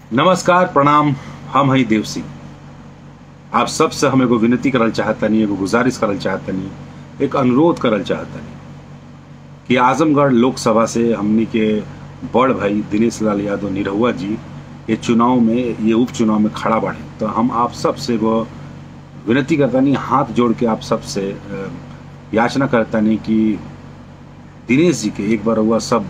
नमस्कार प्रणाम हम हई देव सिंह आप सबसे हम एगो विनती करल चाहतनी एगो गुजारिश करल चाहतनी एक अनुरोध करल चाहतनी कि आजमगढ़ लोकसभा से हमनी के बड़ भाई दिनेश लाल यादव निरहुआ जी ये चुनाव में ये उपचुनाव में खड़ा बढ़े तो हम आप सबसे एगो विनती करतनी हाथ जोड़ के आप सबसे अ, याचना करतनी कि दिनेश जी के एक बार हुआ सब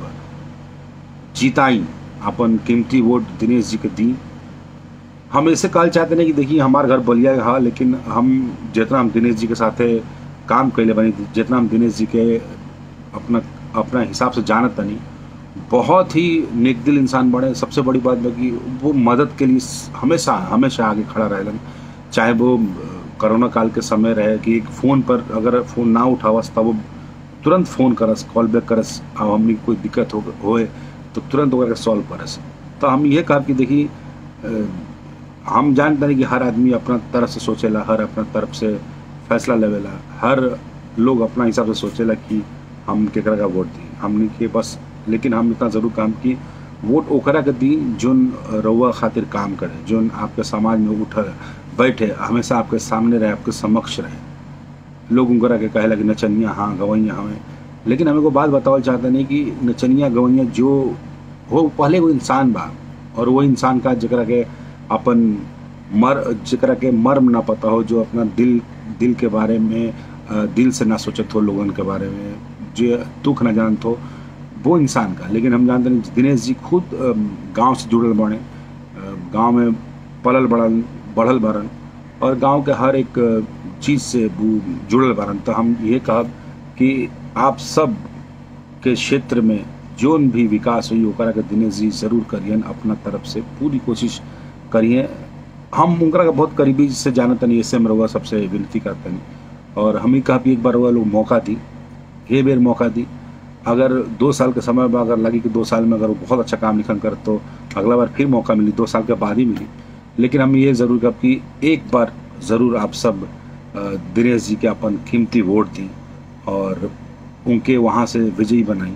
जीताई अपन कीमती वोट दिनेश जी के दी हम ऐसे कहल चाहते नहीं कि देखिए हमार घर बलिया हा लेकिन हम जितना हम दिनेश जी के साथे काम कैले बनी जितना हम दिनेश जी के अपना अपना हिसाब से जानत तनी बहुत ही नेक दिल इंसान बने सबसे बड़ी बात बा कि वो मदद के लिए हमेशा हमेशा आगे खड़ा रहेलन चाहे वो अ, कोरोना काल के समय रहे कि एक फ़ोन पर अगर फ़ोन ना उठावस तब वो तुरंत फ़ोन करस कॉल बैक करस अब हमनी कोई दिक्कत हो होए तो तुरंत ओकरा के सॉल्व करस तो हम ये कहब कि देखी अ, हम जानते हैं कि हर आदमी अपना तरफ से सोचेला हर अपना तरफ से फैसला लेवेला हर लोग अपना हिसाब से सोचेला कि हम केकरा का वोट दी हमने के बस लेकिन हम इतना जरूर काम की वोट ओकरा के दी जोन रउआ खातिर काम करे जोन आपके समाज में उठ बैठे हमेशा आपके सामने रहे आपके समक्ष रहे लोग उनकरा के कहेला कि नचनिया हाँ गवैया हमें लेकिन हमें को बात बतावल चाहते नहीं कि नचनिया गवैया जो हो पहले वो इंसान बा और वो इंसान का जकरा के अपन मर जकरा के मर्म ना पता हो जो अपना दिल दिल के बारे में अ, दिल से ना सोचत हो लोगन के बारे में जो दुख ना जानत हो वो इंसान का लेकिन हम जानते हैं दिनेश जी खुद गांव से जुड़ल बने गांव में पलल बढ़ल बढ़ल बरन और गांव के हर एक चीज़ से वो जुड़ल बरन तो हम ये कहब कि आप सब के क्षेत्र में जोन भी विकास हुई ओकरा के दिनेश जी जरूर करियन अपना तरफ से पूरी कोशिश करिए हम उनकरा का बहुत करीबी से जानत नहीं इससे हम रउआ सबसे विनती करतनी और हम ही कहा भी एक बार वो लोग मौका दी ये बेर मौका दी अगर दो साल के समय में अगर लगी कि दो साल में अगर वो बहुत अच्छा काम लिखन कर तो अगला बार फिर मौका मिली दो साल के बाद ही मिली लेकिन हम ये ज़रूर कब कि एक बार ज़रूर आप सब अ, दिनेश जी के अपन कीमती वोट दी और उनके वहाँ से विजयी बनाई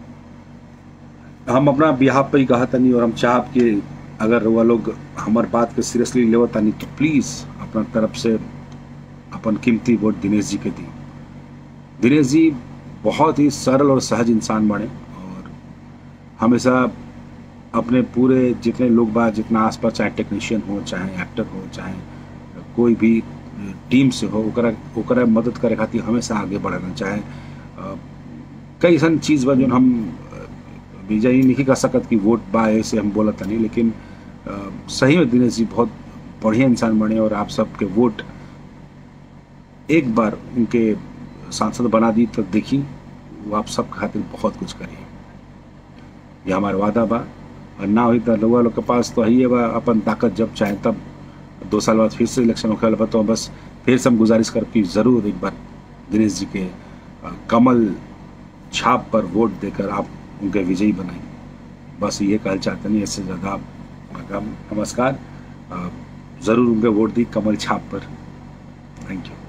हम अपना बिहार पे ही कहा तनी और हम चाहब कि अगर वह लोग हमार बात के सीरियसली लेवत तनी तो प्लीज़ अपना तरफ से अपन कीमती वोट दिनेश जी के दी दिनेश जी बहुत ही सरल और सहज इंसान बने और हमेशा अपने पूरे जितने लोग बा जितना आसपास चाहे टेक्नीशियन हो चाहे एक्टर हो चाहे कोई भी टीम से हो ओकरा ओकरा मदद करे खातिर हमेशा आगे बढ़ना चाहे अ, कई ऐसा चीज़ बा जो हम विजय ही नहीं कर सकत कि वोट बा ऐसे हम बोलत नहीं लेकिन अ, सही में दिनेश जी बहुत बढ़िया इंसान बने और आप सबके वोट एक बार उनके सांसद बना दी तो देखी वो आप सब खातिर बहुत कुछ करिए ये हमारा वादा बा और ना हुई तो लोग लोग के पास तो है बा अपन ताकत जब चाहे तब दो साल बाद फिर से इलेक्शन होखे वाला बा तो बस फिर से हम गुजारिश कर कि ज़रूर एक बार दिनेश जी के अ, कमल छाप पर वोट देकर आप उनके विजयी बनाएं बस ये कहना चाहते नहीं इससे ज़्यादा आप- नमस्कार अ, ज़रूर उनके वोट दी कमल छाप पर थैंक यू